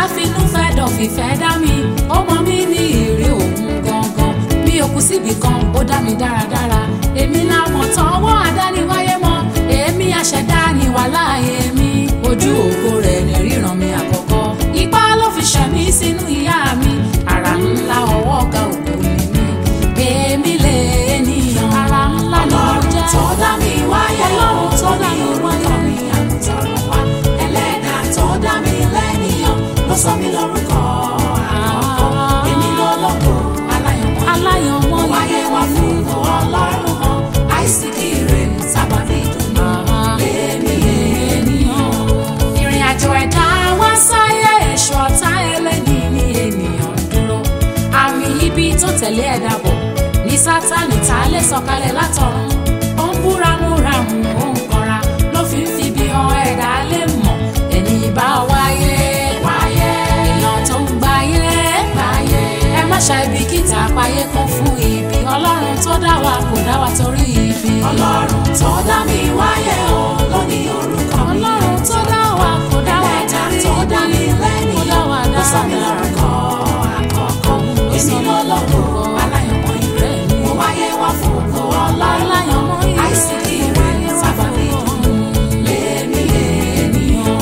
finú fẹ́ dọ̀ fìfẹ́ dá mi ó mọ mí ní èrè òun gangan mi ò kú síbì kan ó dá mi dáradára èmi làwọn tọwọ́ àdániwáyé mọ́ èmi àṣẹdá ni wà láàyè mi ojú ògo rẹ̀ ní ríran mi àkọ́kọ́ ipá ló fi ṣẹ̀mí sínú ìyá mi ara ńlá ọwọ́ ọ̀gá ògo ni mi èmi lè ènìyàn ara ńlá lọ́rùn jẹ́ tó dá mi wáyé ọlọ́run tó dá mi wáyé mi àgùntàn wá ẹlẹ́dàá tó dá mi lẹ́nìyàn ló sọ mí lórúkọ àkọ́kọ́ èmi lọ́lọ́kọ̀ aláyọ̀mọ́ aláyọ̀mọ́ wáyé wá fún ọlọ́run mọ́ àìsíkì rẹ̀ sábàbí dùnú lèmi ènìyàn. ìrìn àjò ẹ̀dá wá sáyé èso ọ̀tá ẹlẹ́ni ní ènìyàn dúró àmì ibi tó tẹ̀lé ẹ̀dá bọ̀ ní sátánì tá a lè sọ̀kalẹ̀ látọ̀run ó ń búramúramù ó ń kanra ló fi ń fi bí han ẹ̀dá lè mọ̀ ẹni bá wáyé wáyé èèyàn tó ń gbáyé gbáyé ẹ má ṣàìbìkítà àpáyé kún fún ibi ọlọ́run tó dá wa kò dá wa torí ibi ọlọ́run tó dá mi wáyé o ló ní orúkọ mi ọlọ́run tó dá wa kò dá wa ẹlẹ́dàá torí tó dá mi ibi kò lẹ́nìyàn dá wa ló sọ mí lórúkọ àkọ́kọ́ èmi lọ́lọ́kọ̀ aláyọ̀mọ́ ìrẹ́ mo wáyé wá fún ògo ọlọ́run àìsíkì rẹ̀ sábàbí dùnú lèmi ènìyàn.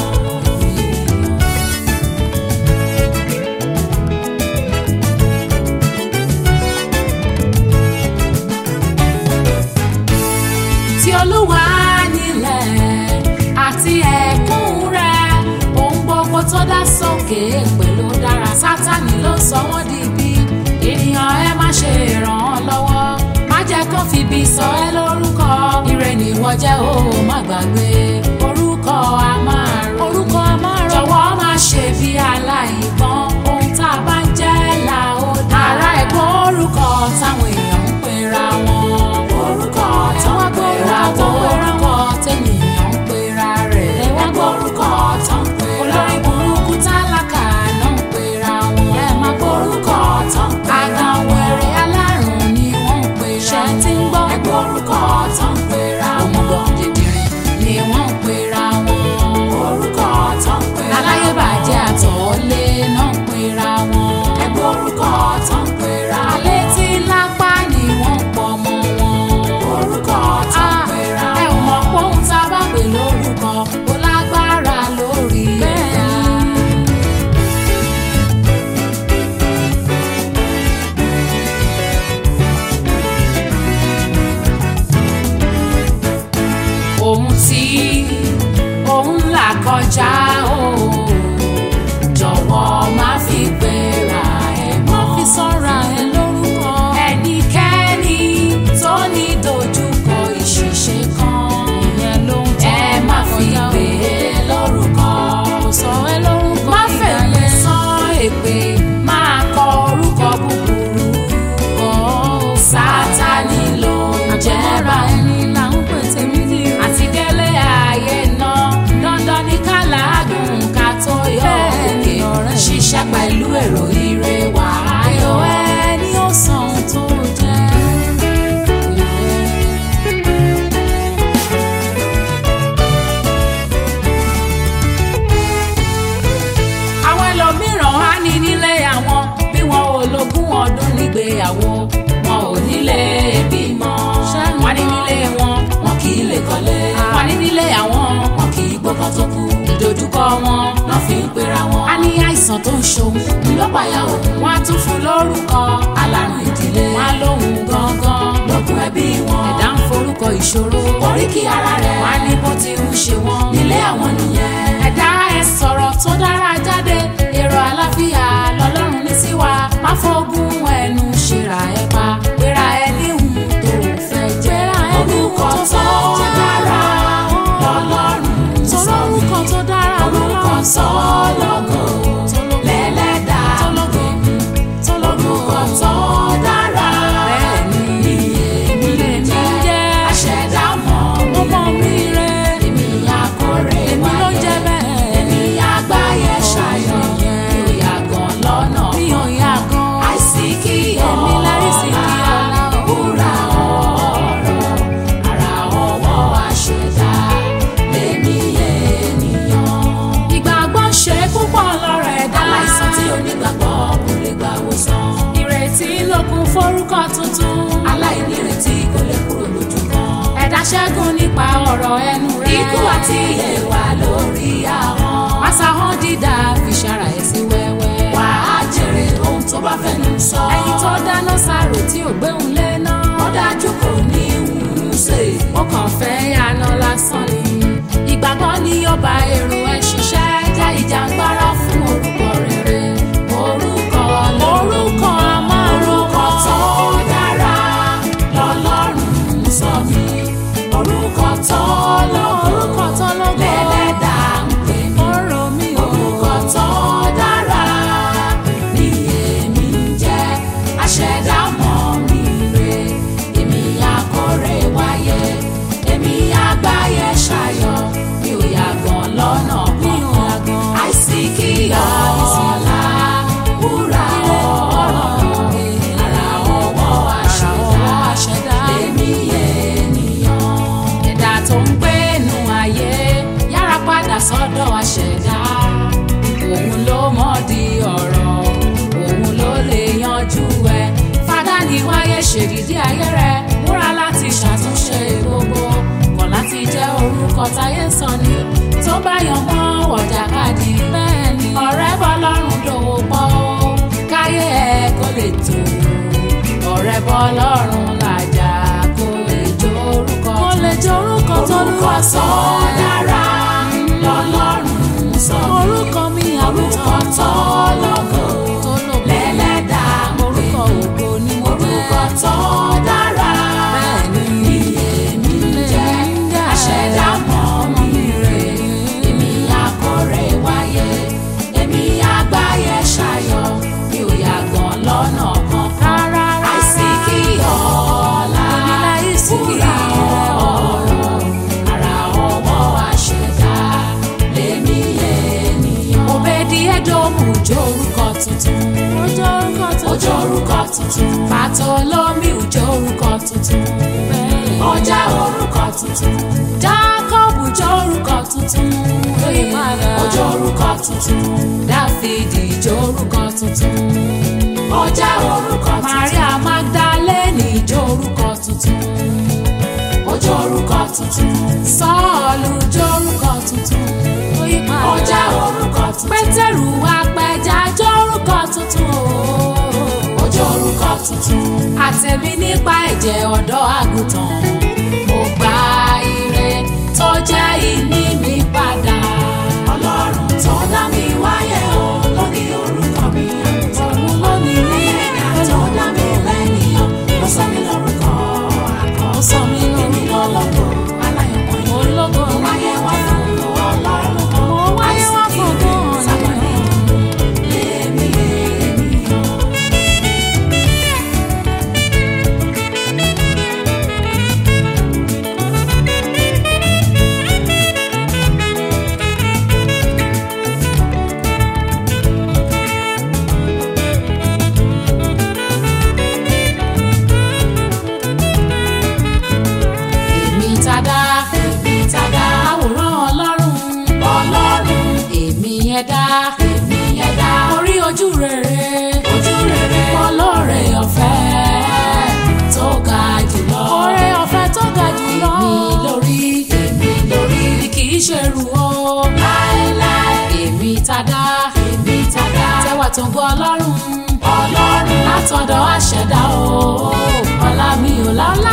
tí olúwa nílẹ̀ àti ẹ̀kún rẹ̀ ohun gbogbo tó dá sókè pẹ̀lú dára sátani ló sọ wọ́n di ibi ènìyàn ẹ má ṣe ràn án lọ́wọ́ má jẹ́ kó fi ibi sọ ẹ́ lórúkọ ire nìwọ jẹ́ o má gbàgbé orúkọ a máa rò orúkọ a máa rò jọ̀wọ́ má ṣe bí aláìgbọ́n ohun tá a bá ń jẹ́ là ó dá ara ẹ̀gbọ́n orúkọ táwọn èèyàn ń pera wọn orúkọ tí tó wọ́n ń pera pera tó wọn orúkọ tẹ̀yìnyàn ń pera rẹ̀. ẹ̀wọ́n gbórúkọ tó ń pera olórí burúkú tálákà náà ń pera wọn. ẹ má orúkọ tó ń pera àgàn wẹ̀rẹ̀ alárùn ni wọ́n ń pera wọn. ṣé tí ń gbọ́ ẹ̀gbọ́n orúkọ tó ń pera wọn òmùgọ̀ dìdìrín ni wọ́n ń pera wọn. orúkọ tó ń pera wọn aláyébàjẹ́ àtọ̀ọ́lé náà ń pera wọn. ẹ̀gbọ́n orúkọ tó ń pera wọn alẹ́ tí lápá ni wọ́n ń pọ̀ mọ́ wọn. orúkọ tó ń pera ẹ ò wọn mọ̀ pé ohun tá a bá pè lórúkọ kò lágbára lórí ẹ̀dá. ohun tí òun là kọjá o jọ̀wọ́ má fi gbéra ẹ̀ mọ́. fi sọ́ra ẹ lórúkọ. ẹnikẹ́ni tó ní dojúkọ ìṣìṣe kan. ìyẹn ló ń tọ́ ẹ má fi gbé e lórúkọ. kò sọ ẹ lórúkọ Má fèlè sán èpè máa kọ orúkọ búburú. sátani ló ń jẹ́ra ẹni là ń pè tèmi ní ìrù. àti délé ayé náà dandan ní káládùn ká tó yọ òkè ṣiṣẹ́ pẹ̀lú èrò ire wà ayọ̀ ẹni ó san ohun tó jẹ́. àwọn ẹlòmíràn á ní nílé àwọn bí wọn ò lógún ọdún nígbéyàwó wọn ò nílé bímọ wọn ní nílé wọn wọn kì í lè kọ́lé wọn ní nílé àwọn wọn kì í gbọ́kàn tó kú ìdojúkọ wọn náà fi ń pera wọn. a ní àìsàn tó ń ṣòun ńlọpàá òun wọn á tún fún lórúkọ alárùn ìdílé wọn á lóhun gangan lókun ẹbí wọn ẹ̀dá ń forúkọ ìṣòro oríkì ara rẹ̀ wọn á ní bó ti ń ṣe wọn nílé àwọn nìyẹn ẹ̀dá ẹ sọ̀rọ̀ tó dára jáde èrò àlàáfíà lọ́lọ́run ní sí wa má fọ́gùn ẹnu ṣèrà ẹ pa pera ẹ níhùn tó fẹ́ jẹ́ orúkọ tó dára lọ́lọ́run sọ mí orúkọ tó dára orúkọ tó lọ́gọ̀ lẹ́lẹ́dàá orúkọ tó dára ní èmi lè jẹ́ aṣẹ̀dá mọ́ mi èmi àkórè wáyé èmi àgbáyé ṣayọ̀ mi ò yàgàn lọ́nà àìsíkí ọ̀la wúrà ọ̀rọ̀ ara ọwọ́ aṣẹ̀dá lèmi ènìyàn. ìgbàgbọ́ ṣe ṣẹ́gun nípa ọ̀rọ̀ ẹnu rẹ. ikú àti ìyè wà lórí ahọ́n. Àṣàhàn dídá fi ṣara ẹ̀ sí wẹ́wẹ́. wà á jèrè ohun tó bá fẹnu sọ. Ẹni tó dáná sàrò tí ò gbéhùn lé náà. ó dájú kò ní wùú ṣe. Ó kàn fẹ́ yànà lásán ni. Ìgbàgbọ́ ni yóò bá èrò ẹ̀ ṣiṣẹ́. Jẹ́ ìjàngbara fún orúkọ rere. orúkọ Orúkọ orúkọ tó dára lọ́lọ́run sọ mí. orúkọ tó lógo Orúkọ tó lógo. lẹ́lẹ́dàá ń pè mí. ọ̀rọ̀ mi ò. orúkọ tó dára ni èmi ń jẹ́ aṣẹ̀dá mọ́ mi rè èmi akórè wáyé èmi àgbáyé ṣayọ̀ mi ò yàgàn lọ́nà Mi ò kankan yàgàn. àìsí kí ọ̀la wúrà ọ̀rọ̀ ara ọwọ́ ọwọ́ àṣẹ̀dá àṣẹ̀dá. lèmi ènìyàn. ẹ̀dá tó ń gbé inú ayé yára padà sọ́dọ̀ àṣẹ̀dá òun ló mọ̀ di ọ̀rọ̀ òun ló lè yanjú ẹ̀ fada ní wáyé ṣèdídí ayé rẹ̀ múra láti ṣàtúnṣe gbogbo kọ̀ láti jẹ́ orúkọ táyé sọ ni tó bá yan mọ́ wọ̀jàkadì bẹ́ẹ̀ ni ọ̀rẹ́ bọ́ lọ́rùn dòwò pọ̀ ó káyé ẹ̀ kó lè tó ọ̀rẹ́ bọ́ lọ́rùn làjà kó lè jó orúkọ kó lè jó orúkọ tó orúkọ lúwa tó dára lọ́lọ́run sọ mí. orúkọ mi orúkọ tó lógo tó lògo lẹ́lẹ́dàá ń pè orúkọ mí. ògo ni mo orúkọ tó dára Bẹ́ẹ̀ni. ni èmi ń jẹ́ Èmi ń jẹ́. aṣẹ̀dá mọ́ mi rè èmi akórè wáyé èmi àgbáyé ṣayọ̀ mi ò yàgàn lọ́nà kankan rárá àìsí kí ọ̀la Èmi láìsí kí wúrà ọ̀rọ̀ ara ọwọ́ àṣẹ̀dá lèmi ènìyàn. òbèdì ẹdọọmù jó orúkọ tuntun ó jó orúkọ ó jẹ́ orúkọ tuntun Bartholomew jó orúkọ tuntun ó jẹ́ orúkọ tuntun Jacob jó orúkọ tuntun ó yí padà ó jẹ́ orúkọ tuntun Dáfídì jó orúkọ tuntun ó jẹ́ orúkọ tuntun Maria Magdalene jó orúkọ tuntun ó jẹ́ orúkọ tuntun Sọ́ọ̀lù jó orúkọ tuntun ó yí padà ó jẹ́ orúkọ tuntun Pétérù apẹja jó orúkọ tuntun ó jẹ́ orúkọ tuntun àtẹ̀mí nípa ẹ̀jẹ̀ ọ̀dọ́ àgùntàn mo gba ire tó jẹ́ ìní mi padà ọlọ́run tó dá mi wáyé o ló ní orúkọ mi àgùntàn òun ló ní ní ẹ̀yà tó dá mi lẹ́nìyàn ló sọ mí lórúkọ àkọ́ ó sọ mí èmi lórúkọ lọ́lọ́gbọ̀ aláyọ̀mọ́ yìí. ológo Mo wáyé wá fún ọlọ́run kan. Mo wáyé wá fún Àìsí ọgbọ́n kí sábàlì lèmi ènìyàn. èmi tàdá Èmi tàdá àwòrán ọlọ́run ọlọ́run èmi ẹ̀dá èmi ẹ̀dá orí ojú rere ojú rere ọlọ́rẹ̀ ọ̀fẹ́ tó ga jùlọ ọ̀rẹ́ ọ̀fẹ́ tó ga jùlọ èmi lórí èmi lórí kì í ṣe rù ó láéláé èmi tàdá èmi tàdá tẹwà tó ń gbọ́ ọlọ́run ọlọ́run látọ̀dọ̀ àṣẹ̀dá o ọlá mi ò lálá